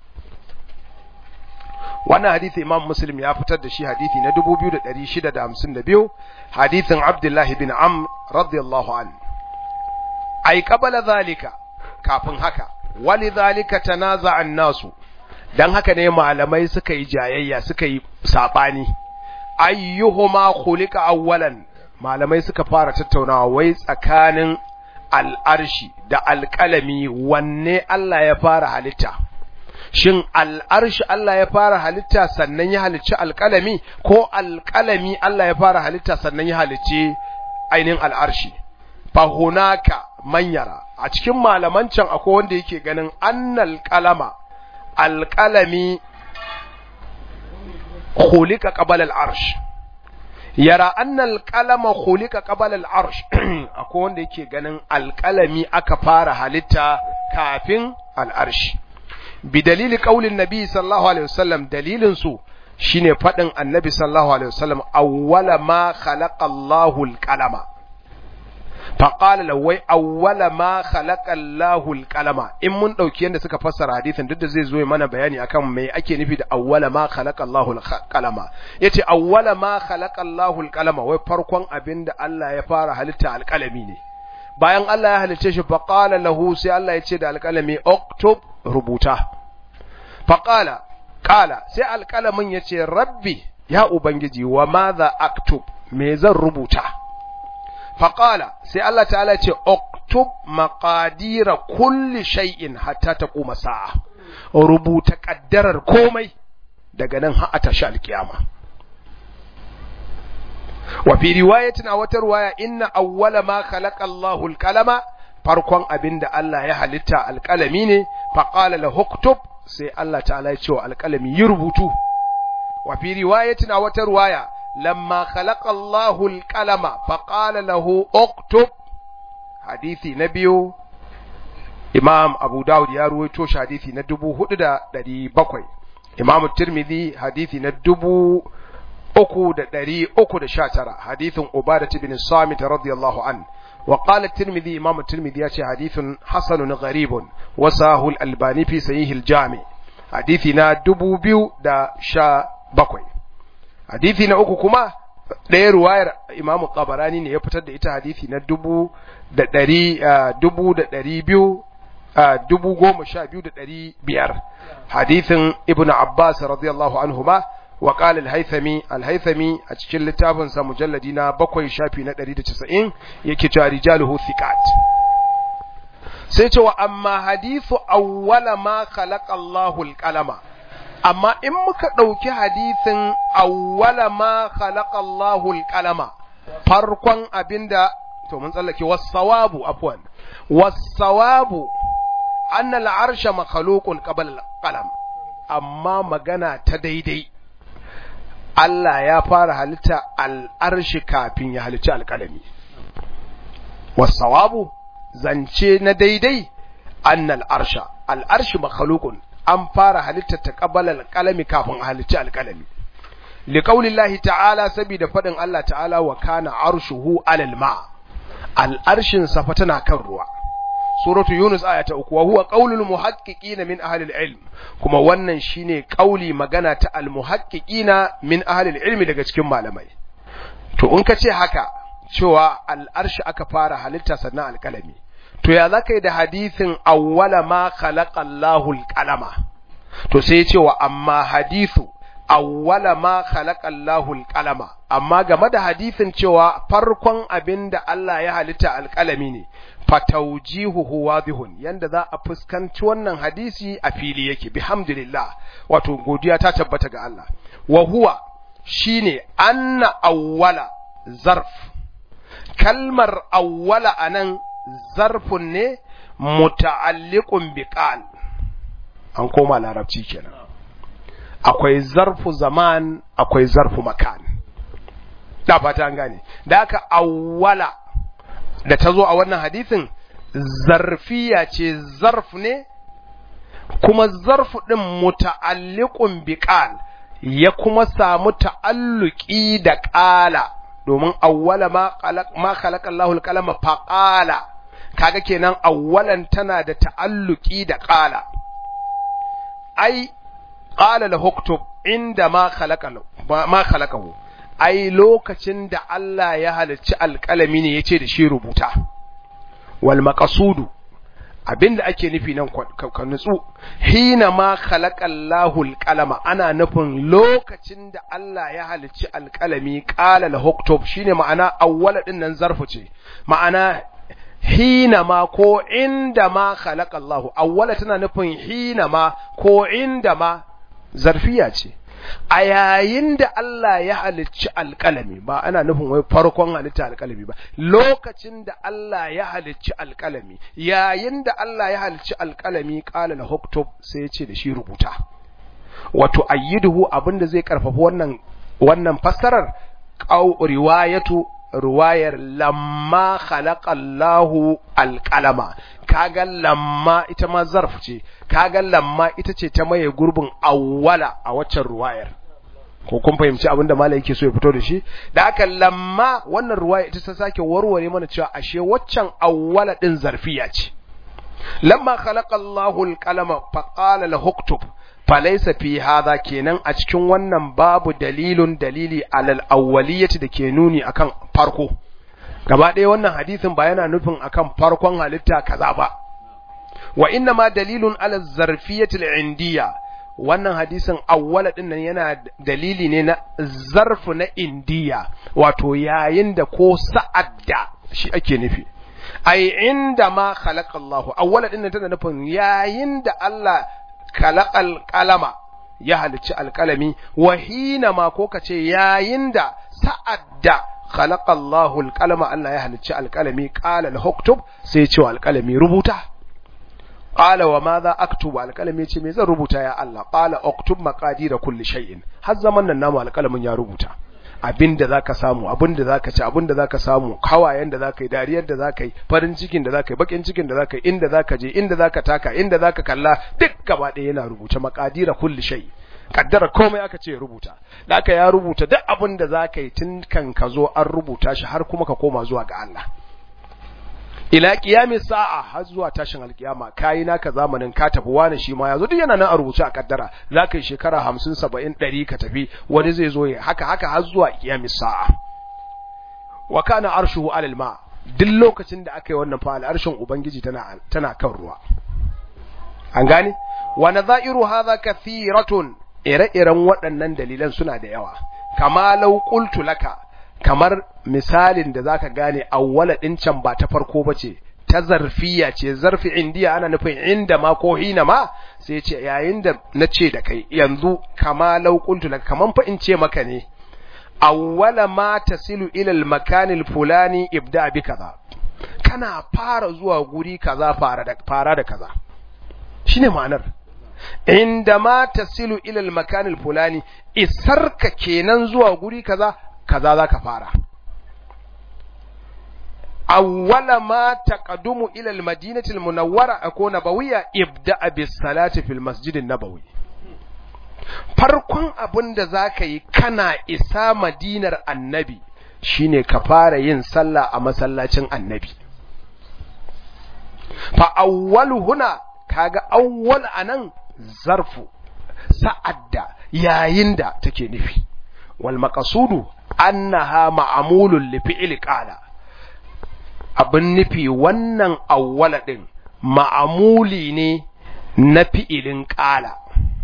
Speaker 1: wannan hadisi imam muslim ya fitar da shi hadisi na 2652 hadisin abdullahi bin amr radiyallahu an ai qabala zalika kafin haka wali zalika tanaza an nasu dan haka ne malamai suka yi jayayya suka yi sabani ayyuhuma khuliqa awwalan malamai suka fara tattaunawa wai tsakanin al'arshi da alƙalami wanne Allah ya fara halitta shin al'arshi Allah ya fara halitta sannan ya halicci alƙalami ko alƙalami Allah ya fara halitta sannan ya halicci ainihin al'arshi fahunaka manyara a cikin malaman can akwai wanda yake ganin annal qalama alqalami khuliqa qabla al'arsh yara annal qalama khuliqa qabla al'arsh akwai wanda yake ganin alqalami aka fara halitta kafin al'arshi bi dalili qaulin nabi sallallahu alaihi wasallam dalilin su shine fadin annabi sallallahu alaihi wasallam awwala ma khalaqa Allahu al-qalama faƙala lawai awwala ma khalaqa Allahu al-qalama in mun dauki yanda suka fassara hadisin duk da zai zo mana bayani akan me ake nufi da awwala ma khalaqa Allahu al-qalama yace awwala ma khalaqa Allahu al-qalama wai farkon abinda Allah ya fara halitta alƙalami ne bayan Allah ya halicce shi faqala lahu sai Allah ya ce da alƙalami uktub rubuta faqala qala sai alƙalamin yace rabbi ya ubangiji wa madha aktub me zan rubuta faƙala sai Allah ta'ala ce oktub maƙadira kulli shay'in hatta ta kuma sa'a rubuta ƙaddarar komai daga nan har a tashi alƙiyama wa fi riwayatin a wata riwaya inna awwala ma khalaqa Allahu al-qalama farkon abinda Allah ya halitta alƙalami ne faqala la huktub sai Allah ta'ala ya ce wa alƙalami yi rubutu wa fi riwayatin a wata riwaya لما خلق الله القلم فقال له اكتب حديثي نبيو امام ابو داود يا رويتو حديثي na 4700 imam tirmidhi hadisi na 3319 hadithin ubadah bin samit radiyallahu an وقال الترمذي امام الترمذي يا حديث حسن غريب وساه الالباني في صحيح الجامع حديثنا 2217 hadithi na uku kuma ɗaya ruwayar imamu tabarani ne ya fitar da ita hadithi na dubu da ɗari dubu da ɗari biyu dubu goma sha biyu da ɗari biyar hadithin ibn abbas radiyallahu anhu ma wa qala al-haythami al-haythami a cikin littafin sa mujalladi na bakwai shafi na 190 yake cewa rijaluhu thiqat sai cewa amma hadithu awwala ma khalaqa Allahu al-qalama amma in muka ɗauki hadisin awwala ma khalaqa Allahu al-qalama farkon abinda to mun tsallake was-sawabu afwan was-sawabu anna al-arsha makhluqun qabla al-qalam amma magana ta daidai Allah ya fara halitta al-arshi kafin ya halicci al-qalami was-sawabu zance na daidai anna al-arsha al-arshi makhluqun an fara halitta ta ƙabalar kalami kafin a halicci alƙalami. Liƙaulillahi ta'ala saboda faɗin Allah ta'ala wa kana arshuhu alal ma al'arshin safa tana kan ruwa. Suratu Yunus aya ta uku wa huwa qaulul muhaqqiqina min ahli ilm kuma wannan shine qauli magana ta al muhaqqiqina min ahli ilmi daga cikin malamai. To in ka ce haka cewa al'arshi aka fara halitta sannan alƙalami. to ya zaka yi da hadisin awwala ma khalaqa Allahu al-qalama to sai ya ce wa amma hadithu awwala ma khalaqa Allahu al-qalama amma game da hadisin cewa farkon abinda Allah ya halitta alƙalami ne fatawjihuhu wadihun yanda za a fuskanci wannan hadisi a fili yake bihamdillah wato godiya ta tabbata ga Allah wa huwa shine anna awwala zarf kalmar awwala anan zarfun ne muta'alliqun bi qal an koma larabci kenan akwai zarfu zaman akwai zarfu makan da fata an gane da aka awwala da ta zo a wannan hadisin zarfiya ce zarf ne kuma zarfu ɗin muta'alliqun bi qal ya kuma samu ta'alluki da qala domin awwala ma khalaq ma khalaqa Allahu al-qalama fa qala kaga kenan awwalan tana da ta'alluki da qala ai qala la huktub inda ma khalaqa ma khalaqahu ai lokacin da Allah ya halicci alƙalami ne yace da shi rubuta wal maqsudu abinda ake nufi nan ka nutsu hina ma khalaqallahu alqalama ana nufin lokacin da Allah ya halicci alqalami qala la huktub shine ma'ana awwala din nan zarfu ce ma'ana hina ma ko inda ma khalaqallahu awwala tana nufin hina ma ko inda ma zarfiya ce a yayin da Allah ya halicci alƙalami ba ana nufin wai farkon halitta alƙalami ba lokacin da Allah ya halicci alƙalami yayin da Allah ya halicci alƙalami qala la huktub sai ya ce da shi rubuta wato ayyiduhu abinda zai karfafa wannan wannan fassarar qaw riwayatu ruwayar lamma khalaqallahu alqalama kaga lamma ita ma zarf ce kaga lamma ita ce ta maye gurbin awwala a waccan ruwayar ko kun fahimci abin da malai yake so ya fito da shi da aka lamma wannan ruwaya ita ta sake warware mana cewa ashe waccan awwala din zarfiya ce lamma khalaqallahu alqalama faqala lahu uktub falaisa fi hadha kenan a cikin wannan babu dalilun dalili alal awwaliyati da ke nuni akan farko gaba ɗaya wannan hadisin ba yana nufin akan farkon halitta kaza ba wa inna ma dalilun ala zarfiyati al-indiyya wannan hadisin awwala din nan yana dalili ne na zarfu na indiya wato yayin da ko sa'ad da shi ake nufi ai inda ma khalaqa Allah awwala din nan tana nufin yayin da Allah kalaqal qalama ya halicci alkalami wa hina ma ko kace yayin da sa'adda khalaqa Allahu alqalama Allah ya halicci alkalami qala al-huktub sai ce alkalami rubuta qala wa madha aktubu alkalami ce me zan rubuta ya Allah qala uktub maqadir kulli shay'in har zaman nan namu alkalamin ya rubuta abinda zaka samu abinda zaka ci abinda zaka samu kawayen da zaka yi dariyar da zaka yi farin cikin da zaka yi bakin cikin da zaka yi inda zaka je inda zaka taka inda zaka kalla duk gaba ɗaya yana rubuce maqadira kulli shay kaddara komai aka ce rubuta da aka ya rubuta duk abin da zaka yi tun kan ka zo an rubuta shi har kuma ka koma zuwa ga Allah ila qiyami sa'a har zuwa tashin alkiyama kai naka zamanin ka tafi wani shi ma yazo duk yana nan a rubuce a kaddara zaka yi shekara 50 70 100 ka tafi wani zai zo ya haka haka har zuwa qiyami sa'a wa kana arshuhu alal ma duk lokacin da aka yi wannan fa al'arshin ubangiji tana tana kan ruwa an gane wa nadha'iru hadha kathiratun ire-iren waɗannan dalilan suna da yawa kama law qultu laka kamar misalin da zaka gane awwala din can ba ta farko bace ta zarfiya ce zarfi indiya ana nufin inda ma ko hina ma sai ce yayin da nace da kai yanzu kama law qultu laka kaman fa in ce maka ne awwala ma tasilu ila al-makan al-fulani ibda bi kaza kana fara zuwa guri kaza fara da fara da kaza shine ma'anar inda ma tasilu ila al-makan al-fulani isarka kenan zuwa guri kaza kaza zaka fara awwala ma taqadumu ila al-madinati al-munawwara ko nabawiyya ibda bis salati fil masjid an-nabawi farkon abin da zaka yi kana isa madinar annabi shine ka fara yin sallah a masallacin annabi fa awwalu huna kaga awwal anan zarfu sa'adda yayin da take nufi wal maqsudu annaha ma'mulun li fi'li qala abin nufi wannan awwala din ma'amuli ne na fi'ilin qala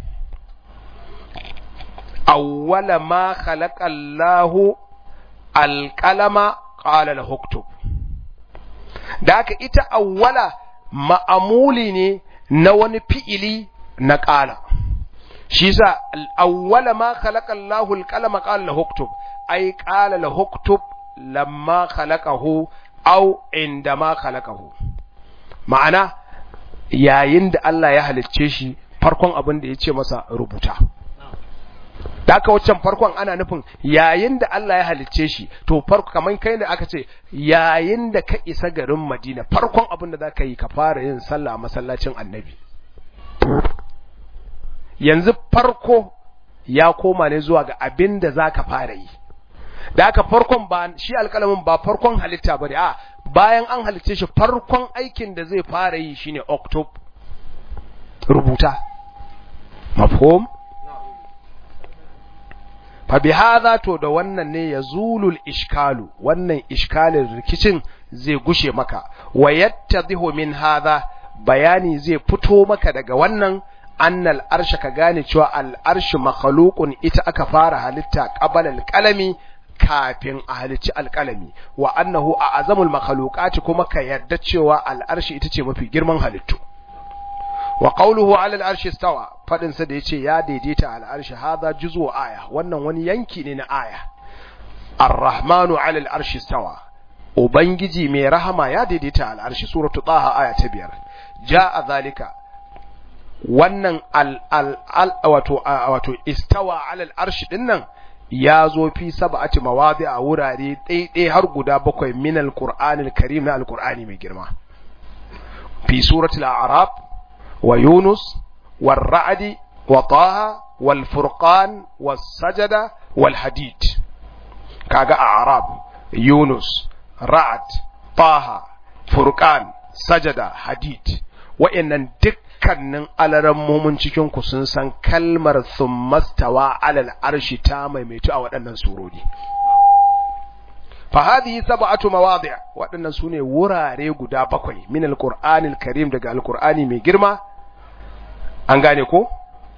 Speaker 1: awwala ma khalaqa Allahu alqalama qala lahu uktub da haka ita awwala ma'amuli ne na wani fi'ili na qala shi sa awwala ma khalaqa Allahu alqalama qala lahu uktub ay qala lahu uktub lamma khalaqahu au indama khalaqahu ma'ana yayin da Allah ya halicce shi farkon abin da ya ce masa rubuta da aka waccan farkon ana nufin yayin da Allah ya halicce shi to farko kamar kai da aka ce yayin da ka isa garin Madina farkon abin da za ka yi ka fara yin sallah a masallacin annabi yanzu farko ya koma ne zuwa ga abin da za ka fara yi da aka farkon ba shi alƙalamin ba farkon halitta ba a bayan an halicce shi farkon aikin da zai fara yi shine oktob rubuta mafhum fa bi hadha to da wannan ne yazulul ishkalu wannan iskalin rikicin zai gushe maka wa yattadhihu min hadha bayani zai fito maka daga wannan annal arsha ka gane cewa al arshu makhluqun ita aka fara halitta qabala al qalami kafin a halicci alƙalami wa annahu a azamul makhluqati kuma ka yarda cewa al'arshi ita ce mafi girman halittu wa qawluhu ala al'arshi stawa fadin sa da yace ya daidaita al'arshi hadha juz'u aya wannan wani yanki ne na aya ar-rahmanu ala al'arshi stawa ubangiji mai rahama ya daidaita al'arshi suratu taha aya ta biyar jaa zalika wannan al al wato wato istawa ala al'arshi dinnan ya zo fi sab'ati mawadi a wurare ɗaiɗai har guda bakwai min alqur'ani alkarim na alqur'ani mai girma fi suratul a'raf wa yunus war ra'd wa taha wal furqan was sajada wal hadid kaga a'raf yunus ra'd taha furqan sajada hadid wa'annan duk dukkanin alarammomin cikinku sun san kalmar summastawa alal arshi ta maimaitu a waɗannan surori. Fahadihi sab'atu mawadi' waɗannan su ne wurare guda bakwai min alqur'anil karim daga alqur'ani mai girma an gane ko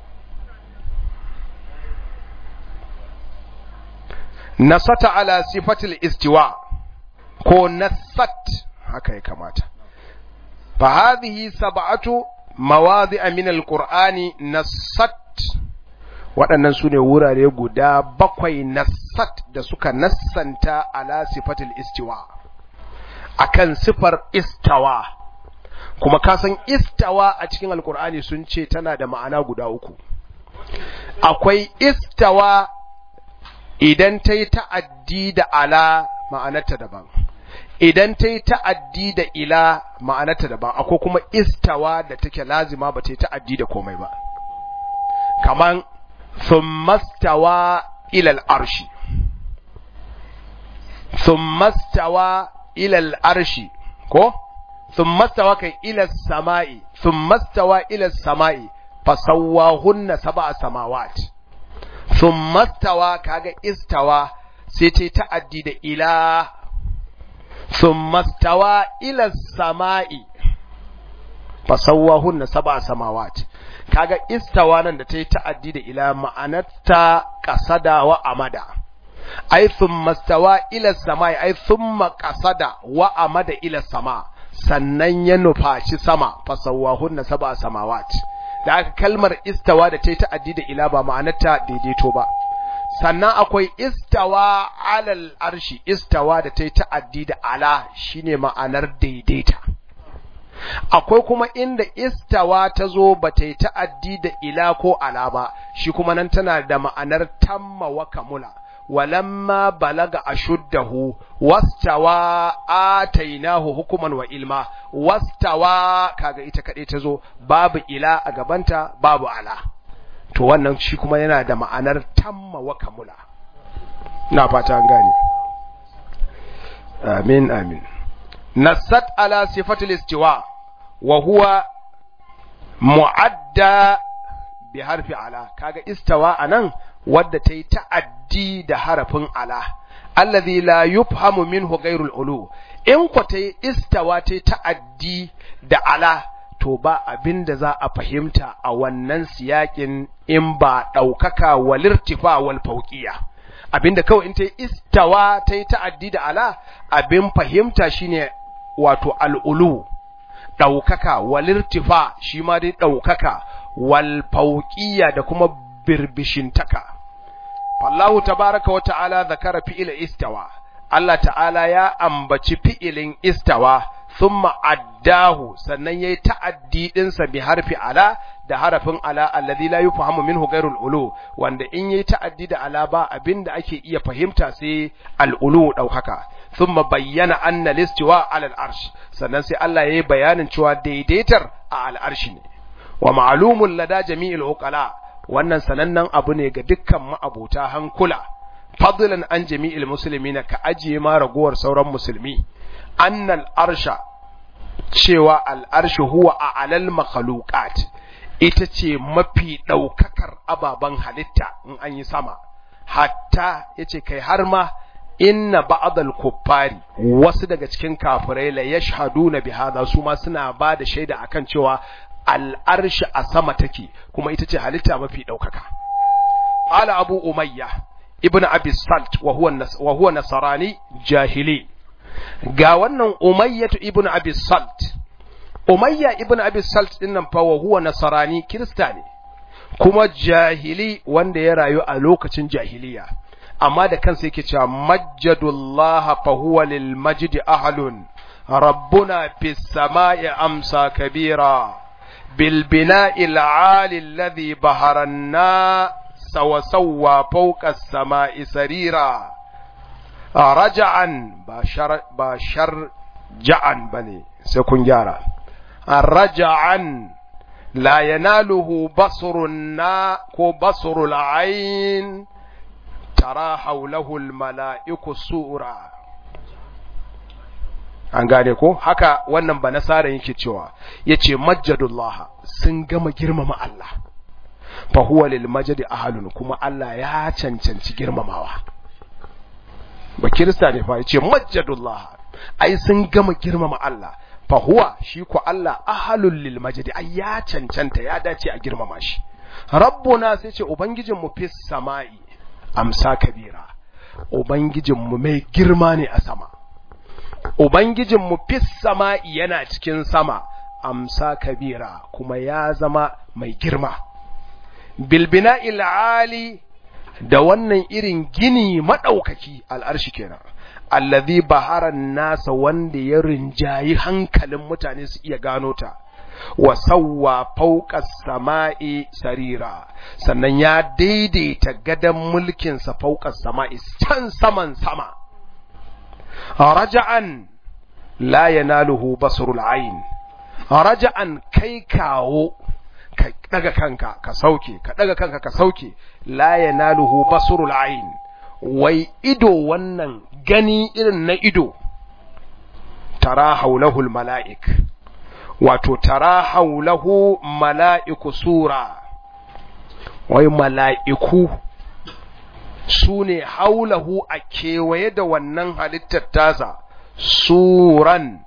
Speaker 1: nasata ala sifatil istiwa ko nasat haka ya kamata فهذه سبعة مواضع من القرآن نصت waɗannan su ne wurare guda bakwai nassat da suka nassanta ala sifatil istiwa akan sifar istawa kuma kasan istawa a cikin alkur'ani sun ce tana da ma'ana guda uku akwai istawa idan ta yi ta'addi da ala ma'anarta daban idan ta yi ta'addi da ila ma'anarta daban akwai kuma istawa da take lazima ba ta yi ta'addi da komai ba kaman thummastawa ila al'arshi thummastawa ila al'arshi ko thummastawa kai ila sama'i thummastawa ila sama'i fasawwahunna sab'a samawat thummastawa kaga istawa sai ta yi ta'addi da ila ثم استوى إلى السماء فسواهن سبع سماوات kaga istawa nan da ta yi ta'addi da ila ma'anarta kasada wa amada ai thumma stawa ila samai ai thumma kasada wa amada ila sama sannan ya nufaci sama fasawahunna sab'a samawat da aka kalmar istawa da ta yi ta'addi da ila ba ma'anarta daidaito ba sannan akwai istawa alal arshi istawa da ta yi ta'addi da ala shine ma'anar daidaita akwai kuma inda istawa ta zo ba ta yi ta'addi da ila ko ala ba shi kuma nan tana da ma'anar tamma wa kamula walamma balaga ashuddahu wastawa atainahu hukuman wa ilma wastawa kaga ita kadai ta zo babu ila a gabanta babu ala to wannan shi kuma yana da ma'anar tamma wa kamula na fata an gane amin amin nasat ala sifatul istiwa wa huwa mu'adda bi harfi ala kaga istawa anan wadda ta yi ta'addi da harafin ala allazi la yufhamu minhu ghairul ulu in ko ta yi istawa ta yi ta'addi da ala to ba abin da za a fahimta a wannan siyakin in ba ɗaukaka walirtifa wal fauqiya abinda kawai in ta yi istawa ta yi ta'addi da ala abin fahimta shine wato al'ulu ɗaukaka walirtifa shi ma dai ɗaukaka wal fauqiya da kuma birbishintaka fallahu tabaraka wa ta'ala zakara fi'il istawa Allah ta'ala ya ambaci fi'ilin istawa thumma addahu sannan yayi ta'addi dinsa bi harfi ala da harafin ala alladhi la yufhamu minhu ghairul ulu wanda in yayi ta'addi da ala ba abinda ake iya fahimta sai al ulu daukaka thumma bayyana anna listiwa ala al arsh sannan sai Allah yayi bayanin cewa daidaitar a al arshi ne wa ma'lumun lada jami'il uqala wannan sanannen abu ne ga dukkan ma'abota hankula fadlan an jami'il muslimina ka ajiye ma ragowar sauran musulmi annal arsha cewa al'arshi huwa a alal makhluqat ita ce mafi ɗaukakar ababen halitta in an yi sama hatta yace kai har ma inna ba'dal kuffari wasu daga cikin kafirai la yashhaduna bi hadha su ma suna ba da shaida akan cewa al'arshi a sama take kuma ita ce halitta mafi ɗaukaka qala abu umayya ibn abi salt wa huwa wa huwa nasrani jahili ga wannan umayyatu ibn abi salt umayya ibn abi salt din nan fa wa huwa nasrani kirista ne kuma jahili wanda ya rayu a lokacin jahiliya amma da kansa yake cewa majjadullah fa huwa lil majdi ahlun rabbuna fis samai amsa kabira bil bina'i al 'ali alladhi baharanna sawa sawa fawqa as-sama'i sarira raja'an ba shar ba shar ja'an bane sai kun gyara raja'an la yanaluhu basrun na ko basrul ayn tara hawlahu al mala'iku sura an gane ko haka wannan ba nasaran yake cewa yace majjadullah sun gama girmama Allah fa huwa lil majdi ahlun kuma Allah ya cancanci girmamawa ba kirista ne fa yace majjadullah ai sun gama girmama Allah fa huwa shi ko Allah ahlul lil majdi ai ya cancanta ya dace a girmama shi rabbuna sai ce ubangijin mu fis sama'i amsa kabira ubangijin mu mai girma ne a sama ubangijin mu fis sama'i yana cikin sama amsa kabira kuma ya zama mai girma bilbina il'ali da wannan irin gini maɗaukaki al'arshi kenan allazi baharan nasa wanda ya rinjayi hankalin mutane su iya gano ta wa sawwa fawqa sama'i sarira sannan ya daidaita gadan mulkin sa fawqa sama'i can saman sama raja'an la yanaluhu basrul ayn raja'an kai kawo ka daga kanka ka sauke ka daga kanka ka sauke la yanaluhu basrul ayn wai ido wannan gani irin na ido tara haulahul mala'ik wato tara haulahu mala'iku sura wai mala'iku su ne haulahu a kewaye da wannan halittar tasa suran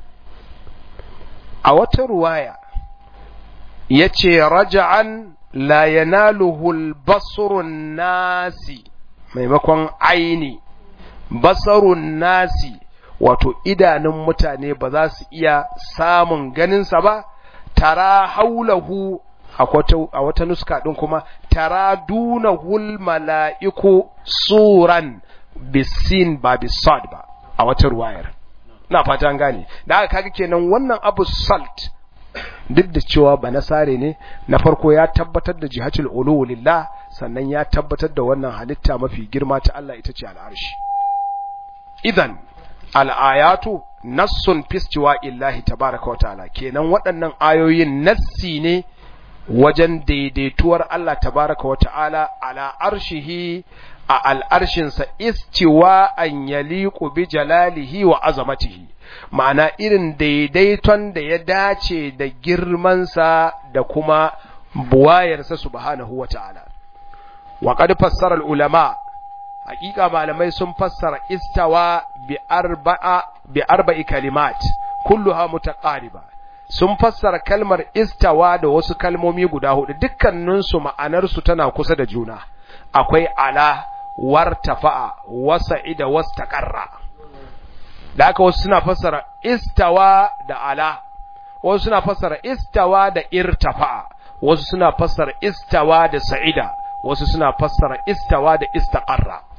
Speaker 1: a wata ruwaya ya ce raja'an la yanaluhul basurun nasi maimakon aini basarun nasi wato idanun mutane ba za su iya samun ganinsa ba tara haulahu a wata nuska ɗin kuma tara dunahul mala'iku suran bisin ba bisad ba a wata ruwayar na fata gane da aka kaga kenan wannan abu salt duk da cewa ba nasare ne na farko ya tabbatar da jihatul ulu lillah sannan ya tabbatar da wannan halitta mafi girma ta Allah ita ce al'arshi idan al'ayatu nassun fistiwa illahi tabaraka wa ta'ala kenan waɗannan ayoyin nassi ne wajen daidaituwar Allah tabaraka wa ta'ala ala arshihi a al'arshinsa istiwa an yaliku bi jalalihi wa azamatihi ma'ana irin daidaiton da ya dace da girmansa da kuma buwayarsa subhanahu wa ta'ala wa qad fassara al-ulama hakika malamai sun fassara istawa bi arba'a bi arba'i kalimat kulluha mutaqariba sun fassara kalmar istawa da wasu kalmomi guda hudu dukkaninsu ma'anarsu tana kusa da juna akwai ala wartafa'a wasa'ida wastaqarra da haka wasu suna fassara istawa da ala wasu suna fassara istawa da irtafa'a wasu suna fassara istawa da sa'ida wasu suna fassara istawa da istaqarra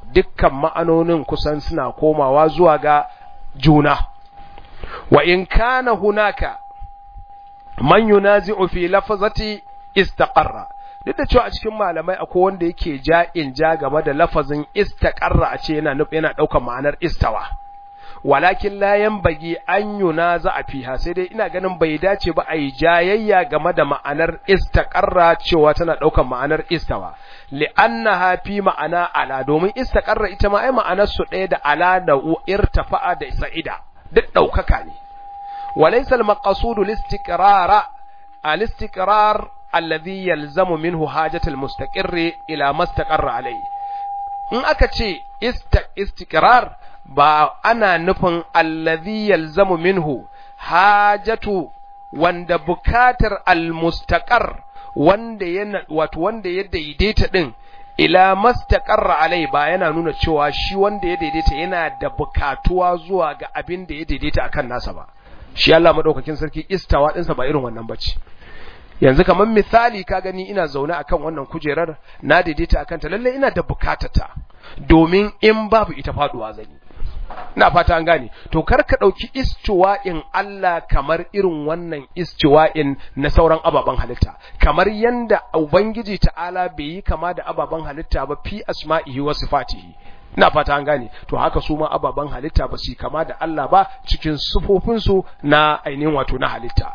Speaker 1: dukkan ma'anonin kusan suna komawa zuwa ga juna wa in kana hunaka man yunazi'u fi lafazati istaqarra duk da cewa a cikin malamai akwai wanda yake ja'in ja game da lafazin istaqarra a ce yana nufi yana daukar ma'anar istawa walakin la yanbaghi an yunaza fiha sai dai ina ganin bai dace ba a yi jayayya game da ma'anar istaqarra cewa tana daukar ma'anar istawa li'annaha fi ma'ana ala domin istaqarra ita ma ai ma'anar su ɗaya da ala da irtafa'a da sa'ida duk daukaka ne walaysa al-maqsudu al-istiqrara al-istiqrar alladhi yalzamu minhu hajatul mustaqirri ila mastaqarra alayhi in aka ce istiqrar ba ana nufin alladhi yalzamu minhu hajatu wanda bukatar almustaqar wanda yana wato wanda ya daidaita din ila mastaqarra alai ba yana nuna cewa shi wanda ya daidaita yana da bukatuwa zuwa ga abin da ya daidaita akan nasa ba shi Allah madaukakin sarki istawa dinsa ba irin wannan bace yanzu kamar misali ka gani ina zaune akan wannan kujerar na daidaita akan ta lalle ina da bukatata domin in babu ita faduwa zani ina fata an gane to kar ka dauki istiwa'in Allah kamar irin wannan istiwa'in na sauran ababen halitta kamar yanda ubangiji ta'ala bai yi kama da ababen halitta ba fi asma'ihi wa sifatihi ina fata an gane to haka su ma ababen halitta ba su kama da Allah ba cikin sufofinsu na ainihin wato na halitta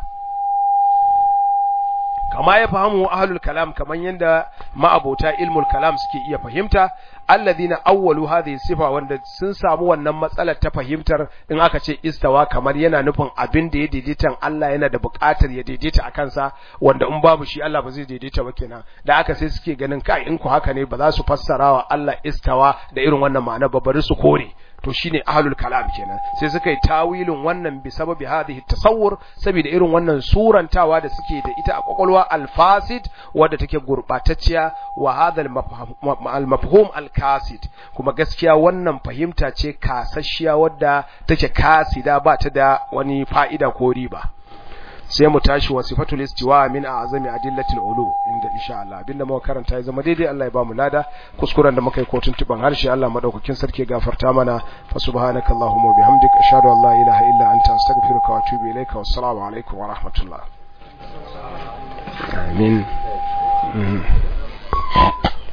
Speaker 1: kama ya fahimu ahlul kalam kaman yanda ma'abota ilmul kalam suke iya fahimta alladhina awwalu hadhihi sifa wanda sun samu wannan matsalar ta fahimtar in aka ce istawa kamar yana nufin abin da ya daidaita Allah yana da buƙatar ya daidaita a kansa wanda in babu shi Allah ba zai daidaita ba kenan da aka sai suke ganin kai in ku haka ne ba za su fassara wa Allah istawa da irin wannan ma'ana ba bari su kore to shine ahlul kalam kenan sai suka yi tawilin wannan bi sababi hadhihi tasawwur saboda irin wannan surantawa da suke da ita a kwakwalwa alfasid wadda take gurbatacciya wa hadha al-mafhum al-kasid kuma gaskiya wannan fahimta ce kasasshiya wadda take kasida ba ta da wani fa'ida ko riba sai mu tashi wa sifatul istiwa min a'zami adillatil ulu inda insha Allah abinda muka karanta ya zama daidai Allah ya ba mu lada kuskuren da muka yi kotun tuban harshe Allah madaukakin sarki ya gafarta mana fa subhanakallahumma wa bihamdika ashhadu an la ilaha illa anta astaghfiruka wa atubu ilaika wassalamu alaikum wa rahmatullah amin